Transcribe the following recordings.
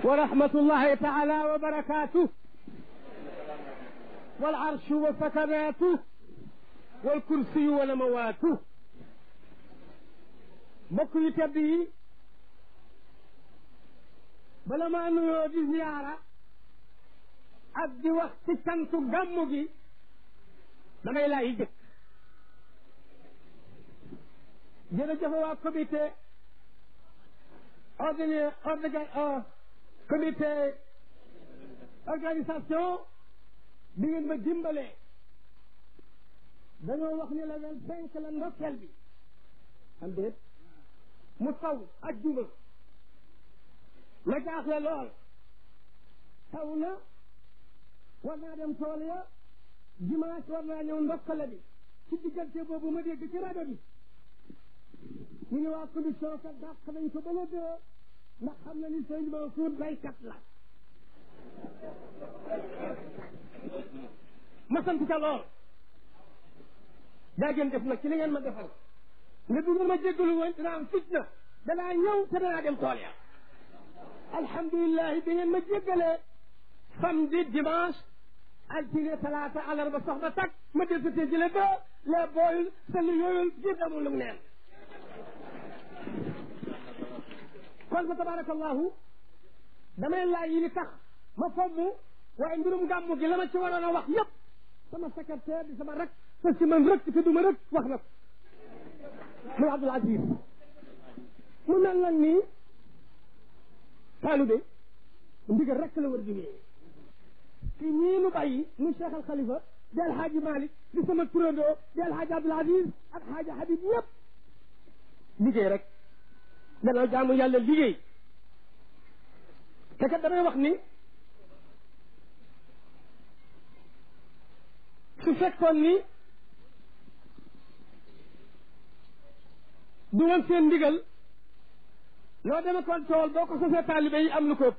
ورحمة الله تعالى وبركاته والعرش وسكناته والكرسي ونمواته mbokk yu tedd yi bala maa nuyoo di ziyaara ak di wax ci cantu gàmmu gi damay laay jëkk jërëjëf waa comité ordine orga comité organisation bi ngeen ma dimbalee dañoo wax ni la vingt cinq la ndokkeel bi am déet mu taw ak juma ma jaaxle lool taw na war naa dem tool ya dimanche war naa ñëw ndokkale bi ci diggante boobu ma dégg ci rajo bi ñu ne waa commission kat dàq nañ ko ba la dee ndax xam na ni sëñ Mansour baykat la ma sant ca lool daa gën def nag ci li ngeen ma defal nga du ma jéggalu woon dinaa am fitna danaa ñëw te danaa dem tool ya alhamdulilah bi ngeen ma jéggalee samedi dimanche altine talaata alarba soxna tak ma del sa tee jële ba les booyul sali yooyul jiir amul lu mu neen kon fa tabarakallahu damay laaj yi li tax ma fomm waaye mbirum gàmmu gi la ma ci waroon a wax yëpp sama secrétaire di sama rek sa si man rek te duma rek wax na ko muy Abdul Aziz mu mel nag nii taalube ndigal rek la war di wéyee ci ñii nu bàyyi muy Cheikh al Khalifa di alhaaji Malick di sama turandoo di alhaaji Abdul Aziz ak haaji Habib yëpp liggéey rek danaa jaamu yàlla liggéey te kat damay wax ni su fekkoon ni du woon seen ndigal loo deme kon tool boo ko sosee taalibe yi am lu ko ëpp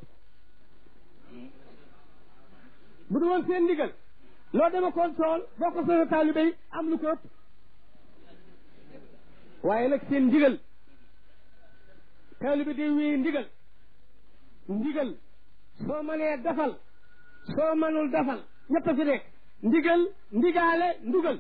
bu du woon seen ndigal loo deme kon tool boo ko sosee taalibe yi am lu ko ëpp waaye nag seen ndigal taalibe day wéy ndigal ndigal soo mënee defal soo mënul defal ñett fi nekk ndigal ndigaale ndugal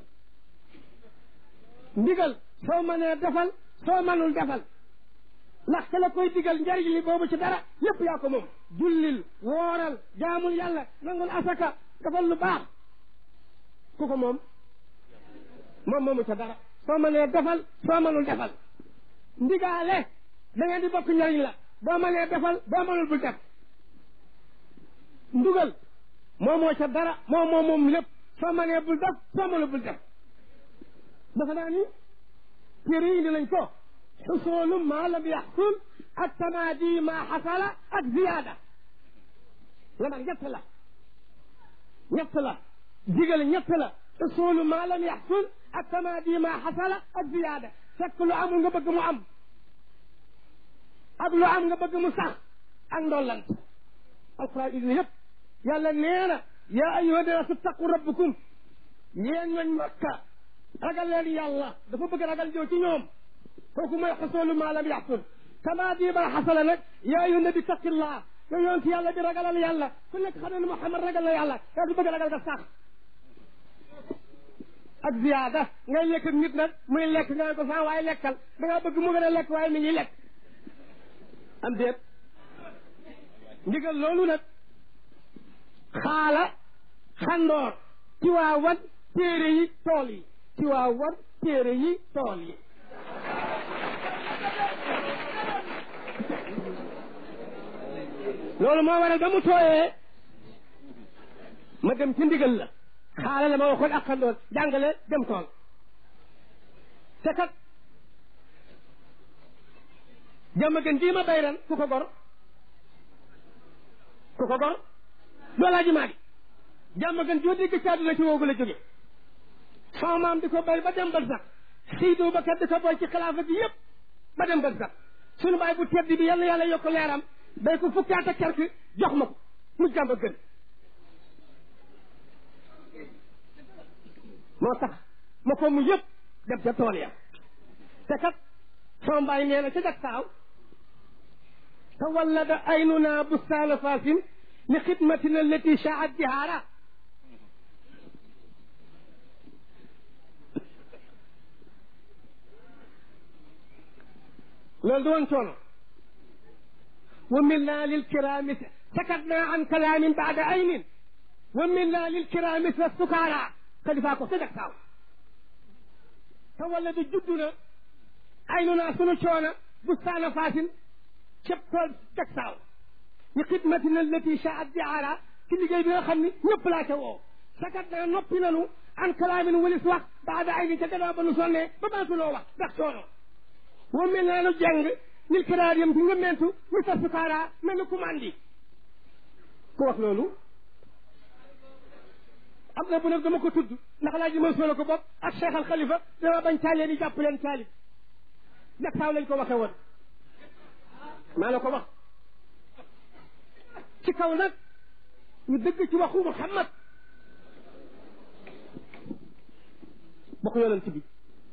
ndigal soo mënee defal soo mënul defal ndax ka la koy digal njariñ li boobu ci dara yépp yaa ko moom jullil wooral jaamul yàlla nangul asaka defal lu baax ku ko moom moom moomu ca dara soo mënee defal soo mënul defal ndigaale da ngeen di bokk njariñ la boo mënee defal boo mënul bul def ndugal moo moo ca dara moo moo moom lépp soo mënee bul def soo mënul bul def dafa naa ni téere yi indi nañ ko xusoolu maa lam yaxsul ak tamaadi maa xasala ak ziyaada la man ñett la ñett la digal ñett la xusoolu maa lam yaxsul ak tamaadi maa xasala ak ziyaada fekk lu amul nga bëgg mu am ak lu am nga bëgg mu sax ak ndollant alquran indi yëpp yàlla nee na yaa ayyuha naasu taqu rabbukum yéen ñooñ makka ragal leen yàlla dafa bëgg ragal jow ci ñoom kooku mooy xasoolu maa lam yaxsul kama di ma xasala nag yaa ayyuha nabi taqillah yow yoon ci yàlla bi ragalal yàlla ku nekk xam ne ne Muhammad ragal na yàlla yaa du bëgg ragal nga sax ak ziyaada ngay lekk ak nit nag muy lekk nga ko sax waaye lekkal da ngaa bëgg mu gën a lekk waaye mi ngi lekk am déet ndigal loolu nag xaala xandoor ci waa wan téere yi tool yi ci waa wan téere yi tool yi loolu moo waral ba mu tooyee ma dem ci ndigal la xaala la ma waxoon ak xandoor jàngale dem tool te kat jàmm gën jii ma bay ren ku ko gor ku ko gor doolaa ji maa gi jàmm gën joo dégg ci àdduna ci woogu la jóge sama maam di ko bay ba dem ba sax Seydou Bakar di ko boy ci xilaafa bi yëpp ba dem ba sax sunu baay bu tedd bi yàlla yàlla yokk leeram day ko fukki at ak quelque jox ma ko mu jàmm gën moo tax ma ko mu yëpp dem ca tool ya te kat sama mbaay nee na ca jag saaw تولد عيننا بستان فاس لخدمتنا التي شاعت بهارا loolu du woon coono wa minna lil kirami sakatna an kalaamin baada aynin wa minna lil kirami sa sukaara xalifaa ko sa jag saaw te wala du juddu na aynu naa sunu coona bustaana faasin cëb tool jag saaw ñu xidmatina allati shaat di aara ci liggéey bi nga xam ni ñëpp laa ca woo sakat naa noppi nanu an kalaamin walis wax baada aynin ca gannaaw ba nu sonnee ba baatuloo wax ndax coono wa mel naa nu jàng nil kiraar yam ci nga mentu ñu sa sukaara mel ni commande ku wax loolu am na bu nag dama ko tudd ndax laa ji mën ko bopp ak Cheikh al Khalifa dama bañ taalee ni jàpp leen taalib jak saaw lañ ko waxe woon maa la ko wax ci kaw nag ñu dëgg ci waxu Muhammad bokk yonent bi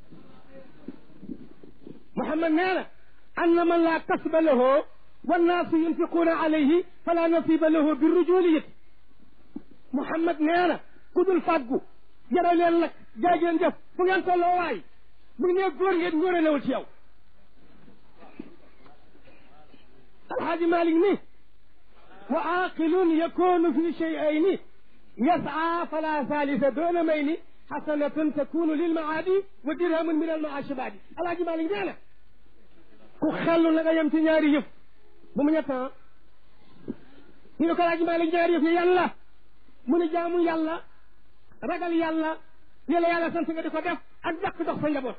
Muhammad nee na anna man laa kasba lahu wannaasu yunfiquuna alayhi fala nasiba lahu bi rujuliyati Muhammad nee na ku dul fàggu jara leen nag jaay ngeen jëf fu ngeen tolloo waay bu nee góor ngeen ngóore newul ci yow alhaaji Malik ni wa aaqilun yakunu fi shay'ayni yas'a fala salisa doona mayni xasanatun takunu lilmaadi wa dirhamun min almaashi baadi alhaaji Malik nee na ku xellu na nga yem ci ñaari yëf bu mu ñettan ñu ne ko alhaaji Malik ñaari yëf yi yàlla mu ne jaamu yàlla ragal yàlla li la yàlla sant nga di ko def ak dàq dox sa njaboot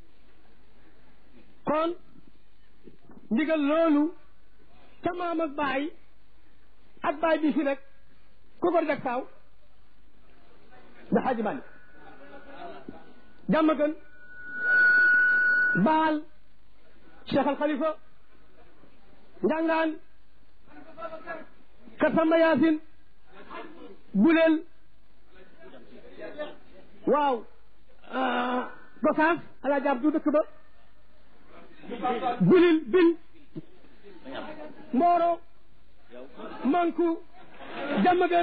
kon ndigal loolu ca maam ak baay ak baay bi fi nag ku ko jag saaw da xaaji bànni jàmm gën baal cheikh al xalifa njàngaan kasamba yaasin buleel waaw gosaas alaa jaab du dëkk ba bulil bil mbooro manku jamagan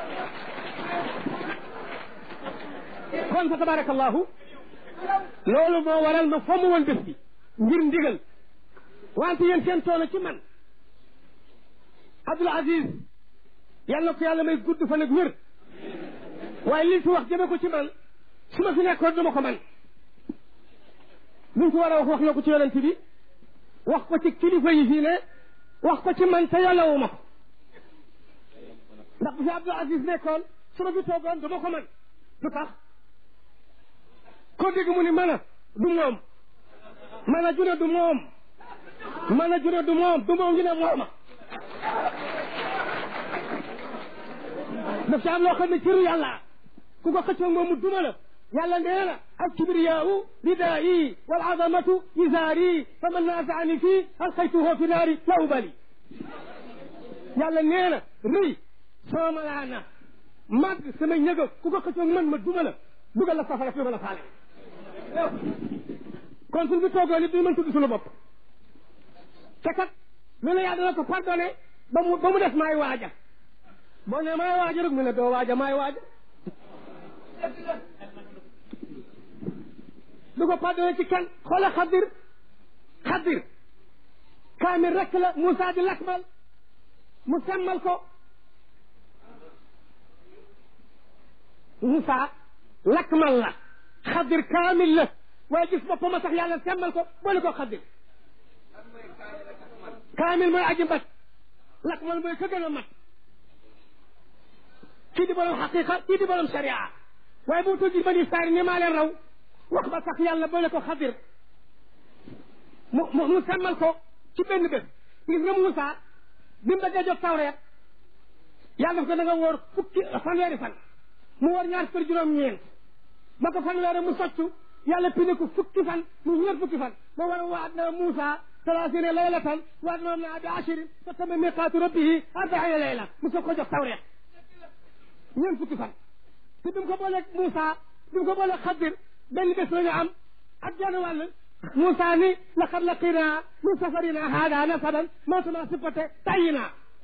kon fa tabarakallahu loolu moo waral ma fomm woon bés bi ngir ndigal wante yéen seen toona ci man Abdul Aziz yàlla ko yàlla may gudd fan ak wér waaye liñ fi wax jëme ko ci man su ma fi nekkoon duma ko man luñ fi war a wax wax na ko ci yonent bi wax ko ci kilifa yi fii ne wax ko ci man te yàllawu ma ko ndax bu fi Abdul Aziz nekkoon su ma fi toogoon duma ko man lu tax koo dégg mu ni mën a du moom mën a june du moom mën a june du moom du moom ñu ne mooma daf ci am loo xam ne ciru yàlla ku ko xëccoog moom mu duma la yàlla nee na al kibriyaau ridaayi wal azamatu izaari fa man naasaani fii alxaytuhu fi naari la ubali yàlla nee na rëy sama malaana màgg sama ñëga ku ko xëccoog man ma duma la dugal la safara fi ma la faale kon suñ bi toogoon it duñu mën tudd suñu bopp te kat lu ne yàlla dana ko pardonné ba mu ba mu def maay waaja boo ne maay waaja rek mu ne doo waaja maay waaja du ko pardonné ci kenn xoola xadir xadir kaamil rek la Moussa di lakmal mu semmal ko Moussa lakmal la xadir kaamil la waaye gis boppam a tax yàlla semmal ko boole ko xadir kaamil mooy aji mbat lakmal mooy ka gën a mat kii di borom xaqiqa kii di borom sharia waaye bu tuddi bani saari ni maa leen raw wax ba tax yàlla boole ko xadir mu mu mu semmal ko ci benn bés gis nga Moussa bi mu bëggee jot tawreet yàlla daf ko da nga woor fukki fanweeri fan mu woor ñaar fukki juróom-ñeent ba ko fanweeri mu soccu yàlla pine ko fukki fan mu ñeent fukki fan ma war a waat na Moussa talaasina laylatan waat na na bi ashirin fa tama miqaatu rabbihi arbaina layla mu soog ko jox tawreet ñeent fukki fan te bi mu ko booleeg Moussa bi mu ko booleeg Xadir benn bés la ñu am ak genn wàll Moussa ni laqad laqina min safarina hada nasaban ma tunasifate tayina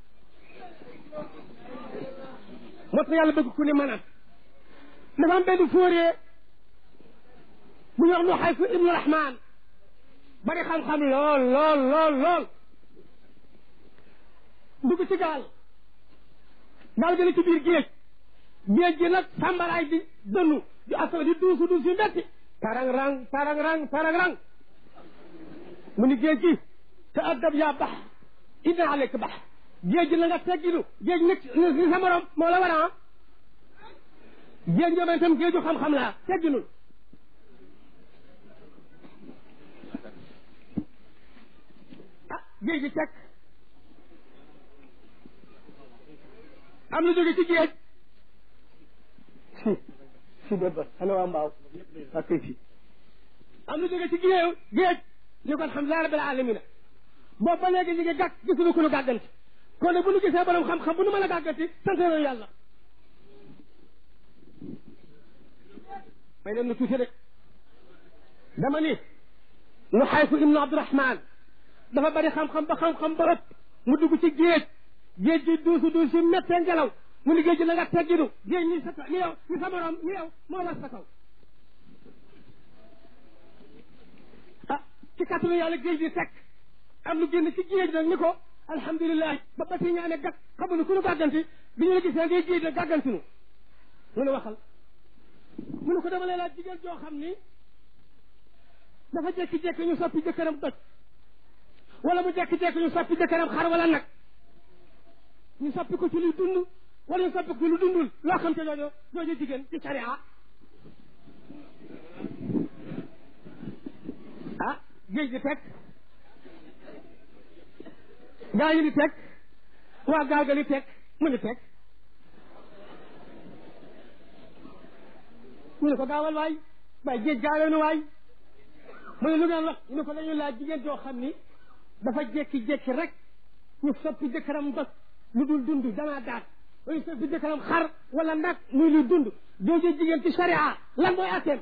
moo tax yàlla bëgg ku ni mën a dafa am benn fóoree bu ñu wax nu xayfu ibnu rahman bari xam-xam lool lool lool lool dugg ci gaal gaal gi ne ci biir géej géej gi nag sàmbaraay di dënnu di asoo di duusu duus yu metti tarang rang tarang rang tarang rang mu ni géej gi te addab yaa bax inna aleyka bax géej gi na nga tegginu géej nit ni sa morom moo la war a géej ñoom itam géeju xam-xam laa tegginul ah géej gi teg am lu jóge ci géej si si dét ba ana waa mbaaw ak kay si am lu jóge ci géej géej ñu ko alhamdulilah rabbil alamina boobu ba léegi ñu ngi gàgg gisuñu ku nu gàgganti kon nag bu nu gisee borom xam-xam bu nu mën a gàgganti sant nañu yàlla may leen nu tuuti rek dama ni nu xayfu ibnu abdurahman dafa bari xam-xam ba xam-xam ba ëpp mu dugg ci géej géej gi duusu duusu méttee ngelaw mu ni géej gi na nga tegginu géej ñi sa ni yow ñi sa morom ni yow moo war sa kaw ah ci kattanu yàlla géej gi teg am lu génn ci géej nag ni ko alhamdulilah ba ba si ñaane gàtt xamuñu ku nu gàgganti bi ñu la gisee ngay géej nag gàggantinu mu ne waxal mu ne ko dama lay laaj jigéen joo xam ni dafa jékki-jékki ñu soppi jëkkëram doj wala mu jékki-jékki ñu soppi jëkkëram xar wala nag ñu soppi ko ci luy dund wala ñu soppi ko ci lu dundul loo xam te joojo jooju jigéen ci sharia ah géej gi teg gaa yi di teg waa gaal ga li teg mu ni teg mu ne ko gaawal waay waaye géej gaawee waay mu ne lu ngeen wax ñu ne ko dañuy laaj jigéen joo xam ni dafa jékki-jékki rek ñu soppi jëkkëram bës lu dul dund danaa daat wala ñu soppi jëkkëram xar wala nag muy lu dund jooju jigéen ci sharia lan mooy atteem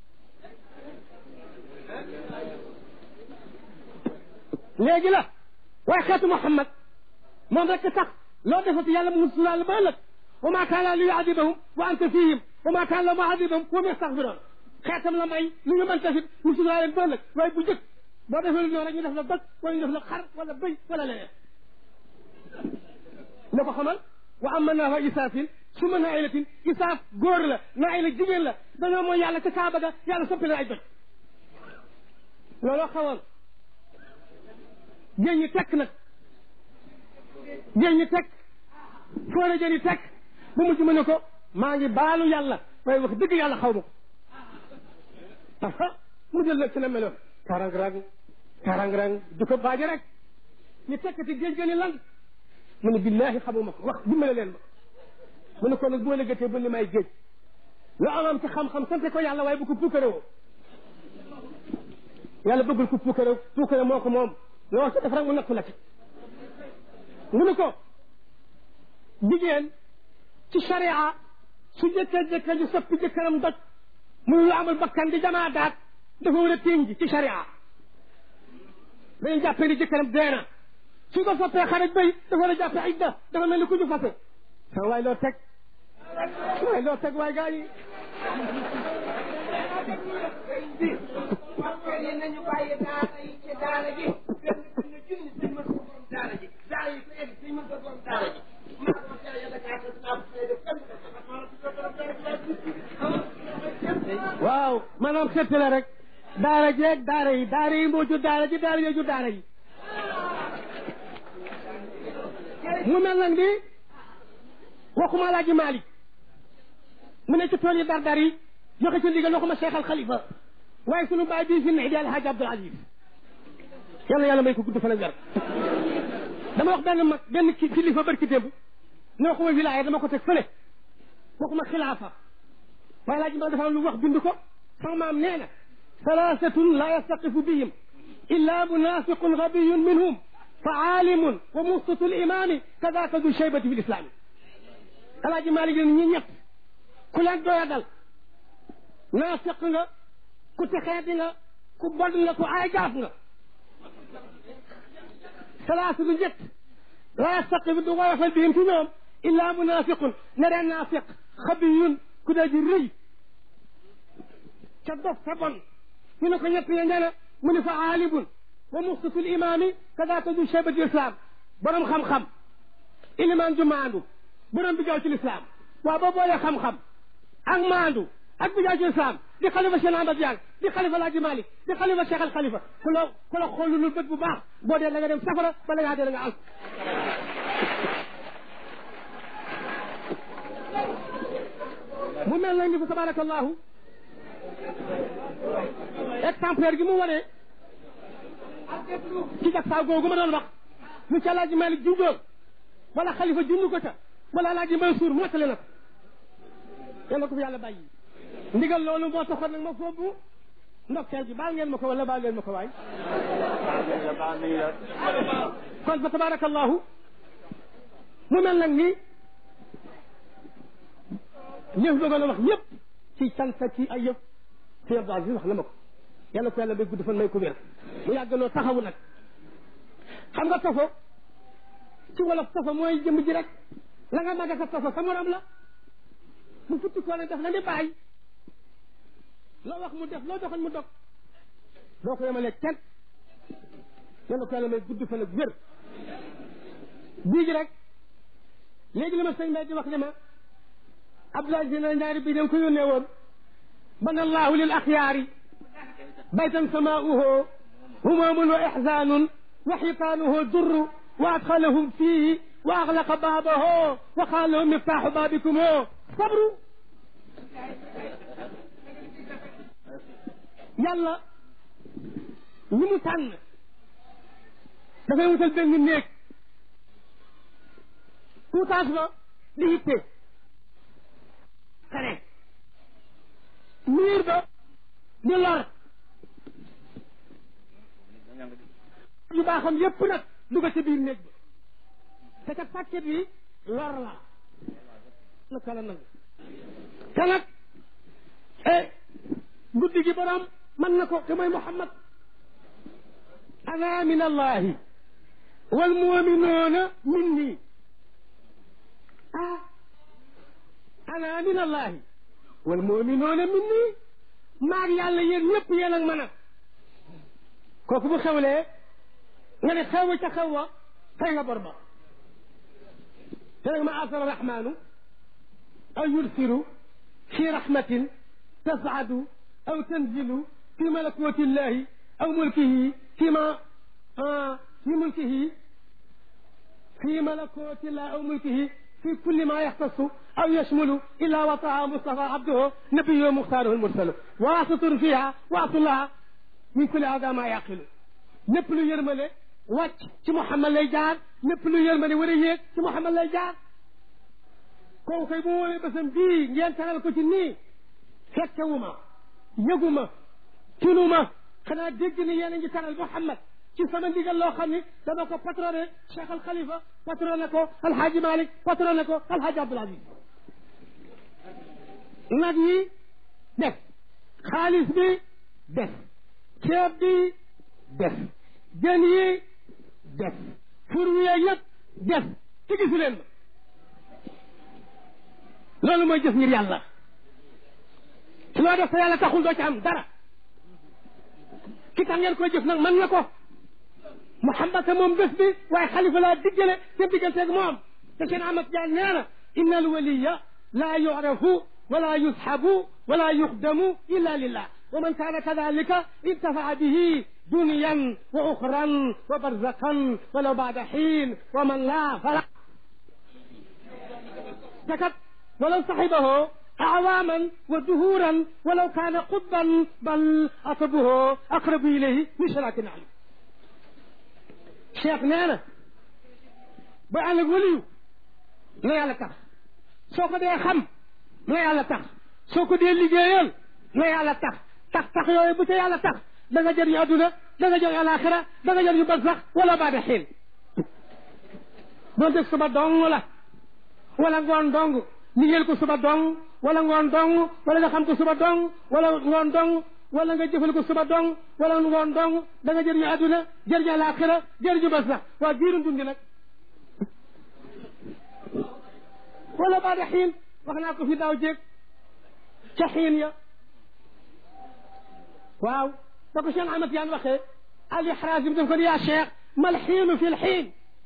léegi la waaye xeetu Muhammad moom rek tax loo defati yàlla mu musulaa la ba ëllëg wa maa kaana li yuadibahum wa anta fihim wa maa kaana la muadibahum wa hum yastaghfiroon xeetam la may lu ñu mën tafit musulaa leen ba ëllëg waaye bu njëkk boo defee lu ñëw rek ñu def la bëgg wala ñu def la xar wala bëy wala leneen la ko xamal wa amma naa wa isaafin su ma nailatin isaaf góor la naila jigéen la dañoo mooy yàlla ca kaaba ga yàlla soppi leen ay doj looloo xawoon géej ñi tekk nag géej ñi tekk foore jëni tekk bu mujj mu ne ko maa ngi baalu yàlla waaye wax dëgg yàlla xaw ma ko aha mu jël nag ci la meloon karang rang karang rang du ko baaje rek ñu tekkati géej gëni lan mu ne billahi xamuma ko wax dimbale leen ma mu ne ko nag boo lëggatee ba ni may géej lu amam ci xam-xam sante ko yàlla waaye bu ko puukarewoo yàlla bëggul ko puukare puukare moo ko moom loo ci def rek mu nattu la ci mu ne ko jigéen ci sharia su jëkkee jëkkee ñu soppi jëkkëram doj muy lu amul bakkan di jamaa daat dafa war a ténj ci sharia dañuy jàppee ni jëkkëram deena su ko soppee xarit bay dafa war a jàppee idda dafa mel ni ku ñu fase sa waay loo teg waay loo teg waay gaa yi yi nañu bàyyi daara yi ci daara ji benn benn junni dañ mën ko borom daara ji daara yi ko egg dañ mën ko borom daara ji maa ko teel yàlla kaa ko naa ko fay def kenn waaw maanaam xetti la rek daara jeeg daara yi daara yi moo jur daara ji daara yi jur daara yi mu mel nag ni waxuma Alaaji Maalik mu ne ci tool yi dar-dar yi joxe ci ndigal waxuma Cheikh Al Khalifa waaye sunu baay bii fi ne di Alhaji Abdoul Aziz yàlla yàlla may ko gudd fan ak wér dama wax benn mag benn ki kilifa barki démb ne waxuma wilaaya dama ko teg fële waxuma xilaafa waaye Alaaji Maalik dafa am lu wax bind ko sama maam nee na salaasatun la yastaqifu bihim illa munafiqun gabiyun minhum fa aalimun wa muftitu limaami kadaka du shaybati fi lislaami Alaaji Maalik leen ñi ñett ku leen doya dal naafiq nga ku texee di nga ku bon la ku ay gaaf nga salaasu lu njëkk laa yastaqi bi du woyofal bihim ci ñoom illa munafiqun ne reen naafiq xabiyun ku dee ji rëy ca dof ca bon ñu ne ko ñett ya ñene mu ni fa aalibun wa muxsitu l imaami kadaaka du cheybati islam borom xam-xam ilimaan ju maandu borom bi jaaw ci lislaam waaw boo boolee xam-xam ak maandu ak bi jaaw ci lislaam di xalifa Cheikh Ahmad Diagne di xalifa Laaji Malik di xalifa Cheikh al Xalifa ku la ku la xoolulul bët bu baax boo dee da nga dem safara bala ngaa dee da nga al mu mel nag ni fa tabarakallahu exemplaire gi mu wane ci jag saa googu ma doon wax lu ca Laaji Malik junjoon wala xalifa junj ko ca wala Laaji Mansuur mottale na ko yàlla ko fi yàlla bàyyi ndigal loolu moo taxoon nag ma foofu ndokkeel gi baal ngeen ma ko wala baal ngeen ma ko waay kon fa tabarakallahu mu mel nag ni ñëf bëggoon a wax ñëpp ci cant ci ay yëf si Abdou Aziz wax na ma ko yàlla ko yàlla bay gudd fan may ko wér mu yàgg noo taxawu nag xam nga tofo ci wolof tofo mooy jëmm ji rek la nga màgg sa tofo sa morom la mu futti koo nag def la ni bàyyi loo wax mu def loo doxal mu dog doo ko yemalee kenn yàlla ko yàlla may gudd fan ak wér bii gi rek léegi li ma sëñ Mbaye di wax ne ma Abdoulaye Dina ñaari bii da nga ko yónnee woon bana allahu lil axyaari baytan samaauhu humaamun wa ixzaanun wa xitaanuhu durru wa adxalahum fiihi wa axlaqa baabahu wa qaala lahum miftaaxu baabikum sabru yàlla ñi mu tànn dafay wutal benn néeg tuutaas ba di hitte kare miir ba di lor yu baaxam yépp nag dugg ci biir néeg ba te kat pàkket yi lor la na kala nangu te nag eh guddi gi borom mën na ko te mooy Muhammad ana min allahi wal muminuuna minni ah ana min allahi wal muminuuna minni maag yàlla yéen ñëpp yéen ak man a kooku bu xewlee nga ne xew ca xew wa fay nga bor ba te nag ma asara rahmaanu aw yursiru fi rahmatin tasadu aw tanzilu fi malakuti llahi aw mulkihi fi ma fi mulkihi fi malakuti llahi aw mulkihi fi kulli ma yaxtasu aw yashmulu illa wataa mustafa abduhu nabiyu muxtaaruhu lmursalu waasitun fiha waasullaha min kulli ada ma yaqilu lépp lu yërmale wàcc ci Muhammad lay jaar lépp lu yërmale war a yéeg ci Muhammad lay jaar kooku koy bu woowee bésam bii ngeen tagal ko ci nii fekkewuma yëguma tinuma xanaa dégg ni yéen a ngi taral Muhammad ci sama ndigal loo xam ni dama ko patroné Cheikh Al Khalifa patroné ko Alhaji Malick patroné ko Alhaji Abdoul Aziz nag yi def xaalis bi def ceeb bi def jën yi def fur wi yëpp def ci gisu leen ma loolu mooy jëf ngir yàlla su loo def te yàlla taxul doo ci am dara ki tax ngeen koy jëf nag mën na ko Muhammad moom bés bi waaye xalifa laa diggale seen digganteeg moom te seen amat jaan nee na inna al waliya laa yurafu wala yusxabu wala yuxdamu illa lillah wa man kaana kadalika intafaa bihi duniyan wa uxran wa barzaqan walaw baada xiin wa man laa fala takat walaw saxibahu أعواما ودهورا ولو كان قطبا بل أطبه أقرب إليه من شراك النعل cheikh nee na ba ànd ak waliyu na yàlla tax soo ko dee xam na yàlla tax soo ko dee liggéeyal na yàlla tax tax tax yooyu bu ca yàlla tax da nga jëriñu adduna da nga jëriñu alaxira da nga jëriñu barsax wala baada xiin doon def suba dong la wala ngoon dong liggéeyal ko suba dong wala ngoon dong wala nga xam ko suba dong wala ngoon dong wala nga jëfal ko suba dong wala ngoon dong da nga jëriñu adduna jëriñu laaxira jëriñu bas sax waa giiru dundi nag wala baada xiin wax naa ko fi daaw jéeg ca xiin ya waaw da ko Cheikh Ahmad Yaan waxee al ixraas bi daf ko di yaa cheikh mal xiinu fi l xiin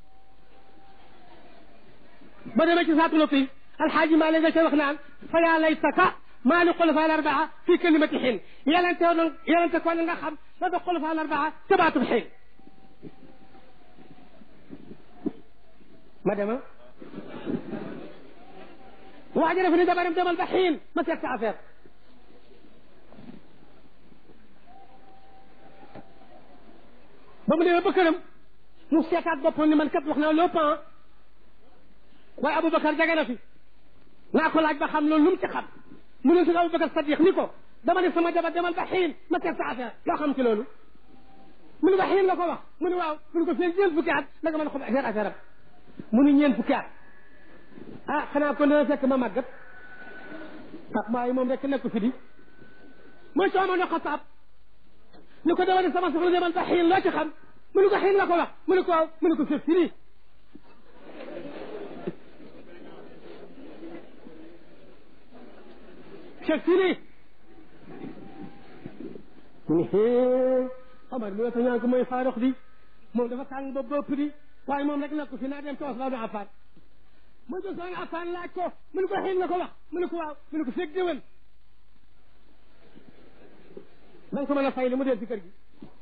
ba demee ci saatu latif alxaaji maa nga ca wax naan fa yaa laytaka maa li xulafa al arbaa fi kalimati xiin yelente doon yelente ko nga xam la da xulafa al arbaa ca baatub xiin ma dema waaja dafa ni dabaram demal ba xiin ma seet sa affaire ba mu demee ba këram mu seetaat boppam ni man kat wax naa lépp ah waaye Aboubacar jege na fi naa ko laaj ba xam loolu lu mu ci xam mu ne si Aboubacar Sadiq ni ko dama ne sama jabar demal ba xiin ma seet sa affaire loo xam ci loolu mu ne ba xiin la ko wax mu ne waaw mu ne ko fii ñeent fukki at la nga mën a xam affaire affaire am mu ne ñeent fukki at ah xanaa kon dana fekk ma màggat ak maayi moom rek nekk fi di mooy soo ma ne xataab ni ko dama ne sama soxla demal ba xiin loo ci xam mu ne ko xiin la ko wax mu ne ko waaw mu ne ko c'est fini c'est fini mu ne hee Omar mi wata ñaan ko mooy faarox di moom dafa tàng ba bopp di waaye moom rek nekk fi naa dem ci Usmaan ibn Affaan mu ne Usmaan ibn Affaan laaj ko mu ne ko xiin la ko wax mu ne ko waaw mu ne ko fekk déwén da nga ko mën a fay li mu dee ci kër gi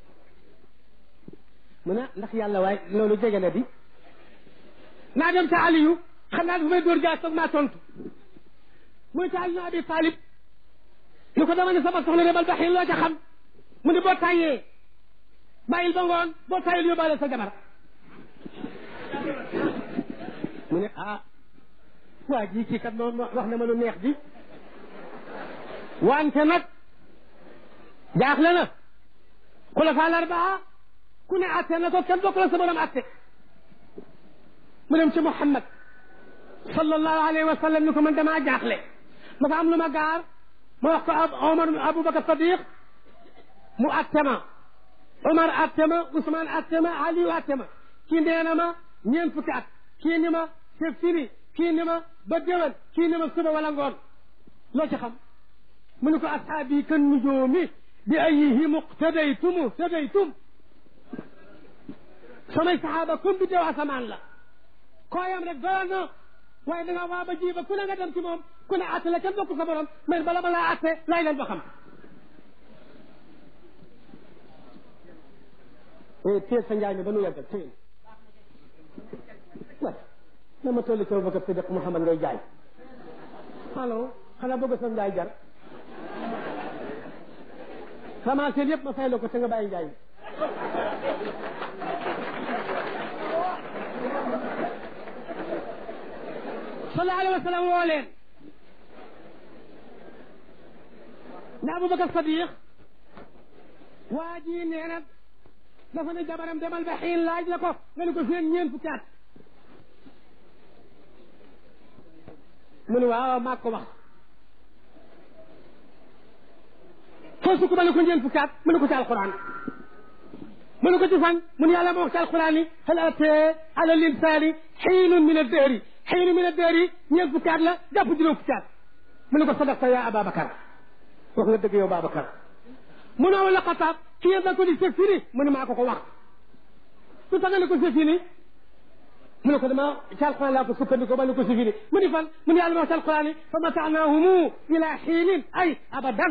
mu ne ndax yàlla waaye loolu jege na di naa dem ca Aliyu xam naa dafa may dóor jaas toog maa tontu muy ca Aliyu Abi Talib ni ko dama ne sama soxla demal ba xiin loo ca xam mu ne boo tàyyee bàyyil ba ngoon boo tàyyil yóbbaale sa jabar mu ne ah waa ji kii kat moom wax na ma lu neex ji wante nag jaaxle na xulafa larbaa ku ne atte na ko kenn bokk la sa borom atte mu dem ci Muhammad sallallahu alayhi wa sallam ni ko man damaa jaaxle dafa am lu ma gaar ma wax ko Omar Aboubacar Sadiq mu atte ma Omar atte ma Ousmane atte ma Aliou atte ma kii nee na ma ñeent fukki at kii ni ma c'est fini kii ni ma ba déwén kii ni ma suba wala ngoon loo ci xam mu ne ko ashaabi kan nujoomi bi ayihi muqtadaytum muqtadaytum samay saxaaba comme bi dew asamaan la kooyam rek doyoon na waaye da nga waa ba ji ba ku ne nga dem ci moom ku ne atte la kenn bokk sa borom mais bala ma laa atte laay leen ba xam téel sa njaay mi ba nu yeggal téel way na ma tolli ci Abubakar Sadiq Muhammad ngay jaay allo xanaa bëgg sa njaay jar commencé yëpp ma fay la ko te nga bàyyi njaay mi sallallahu alayhi wa sallam woo leen ne Abubakar Sadiq waa ji nee na dafa ne jabaram demal ba xiin laaj la ko nga ne ko seen ñeent fukki at mu ne waaw maa ko wax foo sukk ma ne ko ñeent fukki at mu ne ko ci alquran mu ne ko ci fan mu ne yàlla ma wax ci alquran yi hal atee ala linsaani xiinun min addahri xiinun min addahri ñeent fukki at la jàpp juróom fukki at mu ne ko sadaqta yaa Ababacar wax nga dëgg yow Babacar mu ne wala xataab ki ngeen da ko di c'est fini mu ne maa ko ko wax su tax nga ne ko c'est fini mu ne ko dama ci alquran laa ko sukkandiku ba ne ko c'est fini mu ni fan mu ne yàlla ma wax ci alquran yi fa mataanaahumu ila xiinin ay abadan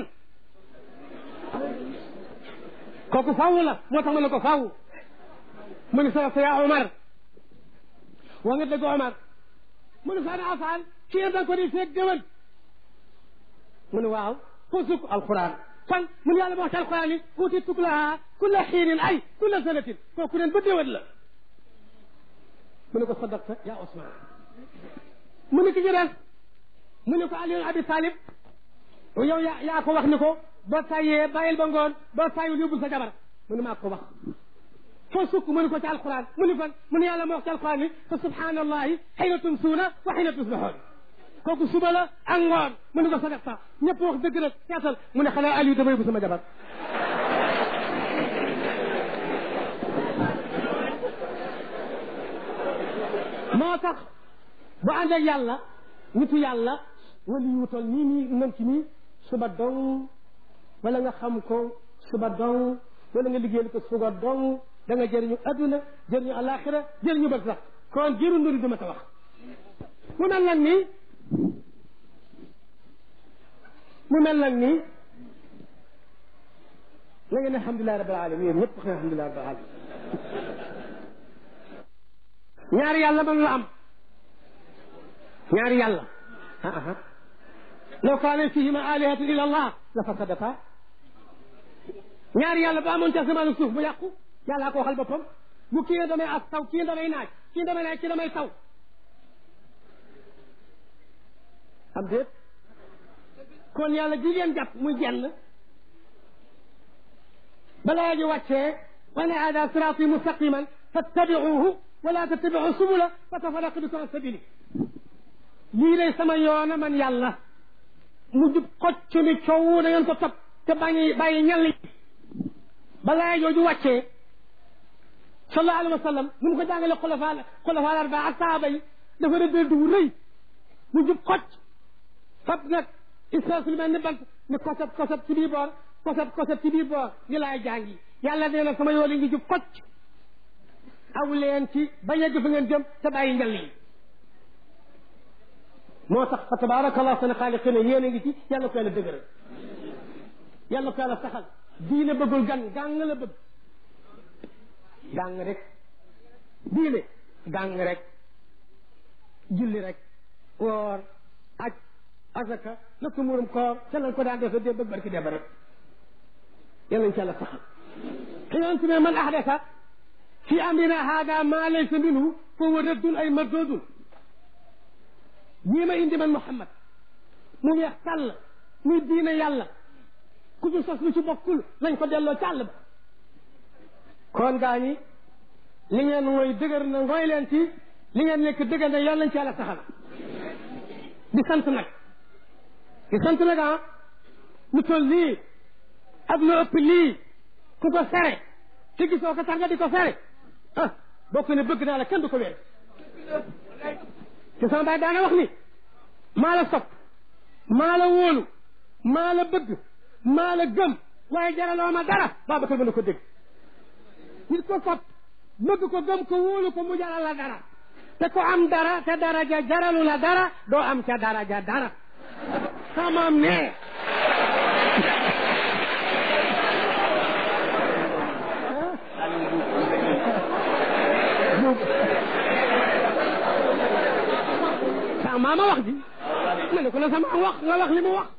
kooku faaw la moo tax ma ne ko faaw mu ne sa sa yaa Omar wa nga dëgg Omar mu ne fa ana afaal ki ngeen da ko di feeg déwén mu ne waaw foo sukk alquran fan mun yàlla ma wax ci alquran yi uuti tuklaha kulla xiinin ay kulla sanatin kooku neen ba déwén la mu ne ko sadaqta yaa Ousmane mu ne ki ci des mu ne ko Ali Abi Talib yow yaa yaa ko wax ni ko boo tàyyee bàyyil ba ngoon boo tàyyul yóbbul sa jabar mu ne maa ko wax foo sukk mu ne ko ci alquran mu ne fan mu ne yàlla ma wax ci alquran yi fa subhanallahi xiina tumsuuna wa xiina tusbixoon kooku suba la ak ngoon mu ne ko sagat sax ñëpp wax dëgg nag seetal mu ne xanaa Aliou damay bu sama jabar moo tax bu ànd ak yàlla nitu yàlla wala yu wutal nii nii nam ci nii suba dong wala nga xam ko suba dong wala nga liggéeyal ko suba dong da nga jëriñu adduna jëriñu alaxira jëriñu bët sax kon jëru nduri duma ta wax mu mel nag nii mu mel nag nii la ngeen ne alhamdulilah rabbil alamin yéen ñëpp wax ne alhamdulilah rabbil alamin ñaari yàlla mën la am ñaari yàlla law kaana fihima alihatun illa allah la fasadata ñaari yàlla ba amoon ci asamaan ak suuf bu yàqu yàllaa ko waxal boppam bu kii ne damay as taw kii damay naaj kii damay naaj kii damay taw am déet kon yàlla jigéen jàpp muy jenn balaa ji wàccee wa ne hada siraati mustaqiman fattabiuhu wala tattabiu subula fa tafarraqa bikum an sabili lii lay sama yoona man yàlla mu jub xocc ni coow na ngeen ko topp te bàyyi bàyyi ñal yi balaa jooju wàccee sallallahu alayhi wa sallam nu mu ko jàngale xulafa xulafa arba ak saaba yi dafa rëdd du rëy mu jub xocc fab nag isras lu mel ni bant ni kosab kosab ci bii boor kosab kosab ci bii boor ni laay jàngi yàlla nee na sama yoon yi ngi jub xocc aw leen ci ba yegg fa ngeen jëm te bàyyi njal yi moo tax fa tabaarakallah sana xaaliqina yéen a ngi ci yàlla ko yàlla dëgëral yàlla ko yàlla saxal diine bëggul gan gàng la bëgg gàng rek diine gàng rek julli rek woor aj asaka nattu murum koor ca lañ ko daan defe dé bëgg barki deba rek yàlla ñu ci yàlla saxal xiyontu ne man ahdasa fi amrina hada ma laysa minhu fa huwa raddun ay mardudun ñii ma indi man Muhammad mu weex tàll muy diine yàlla ku ci sos lu ci bokkul nañ ko delloo càll ba kon gaa ñi li ngeen mooy dëgër na ngooy leen ci li ngeen nekk dëgër na yàlla nañ ci yàlla saxal di sant nag di sant nag ah lu toll lii ak lu ëpp lii ku ko sere te gisoo ko tax nga di ko sere ah bokk ne bëgg naa la kenn du ko wér te sama baay daana wax ni maa la sopp maa la wóolu maa la bëgg maa la gëm waaye jaraloo ma dara Babacar mën na ko dégg nit ko sopp bëgg ko gëm ko wóolu ko mu jaral la dara te ko am dara te daraja jaralu la dara doo am ca daraja dara samaam ne sa maama wax ji ma ne ko la sama wax nga wax li mu wax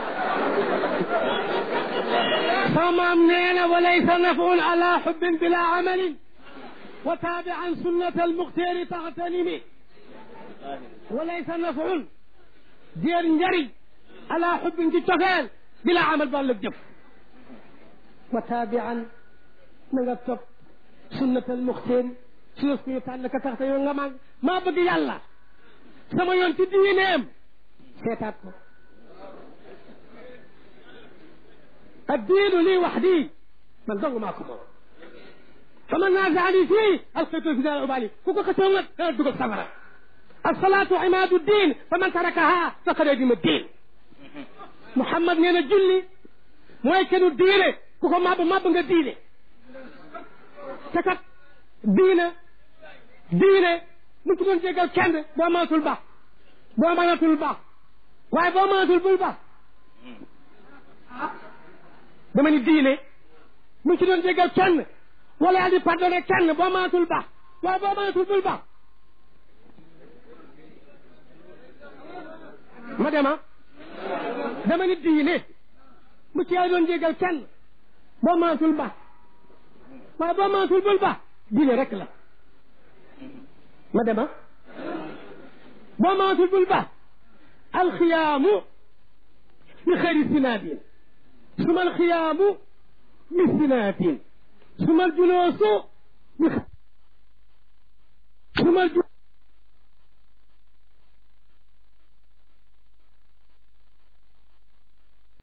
sa maam nee na wa laysa nafun ala xubbin bila amalin wa taabian sunnata almuxtaari taxtanimi wa laysa nafun déer njariñ ala xubbin ci cofeel bila amal ba lëg jëf wa taabian na nga topp sunnata almuxtaari sunna ku ñu tànn ka tax te yow nga mag maa bëgg yàlla sama yoon ci diineem seetaat ko الدين لي وحدي من ضل معكم فمن نازعني فيه القيته في دار أبالي كوكو كتومت تقول سفرة الصلاة عماد الدين فمن تركها فقد يدم الدين محمد نينا جلي موي كانوا الدين كوكو ما ما بنغا دين تكت دين دين ممكن تكون جيغال كند بو ما تول با بو ما تول با واي بو ما تول بول با dama ni diine mu ci doon jégal kenn wala yaa di pardonné kenn boo mënatul baax waaye boo mënatul bul baax ma dema dama ni diine mu ci yaa doon jégal kenn boo mënatul baax waaye boo mënatul bul baax diine rek la ma dema boo mënatul bul baax alxiyaamu li xëri sinaadin ثم الخيام بسنات ثم الجلوس ثم الجلوس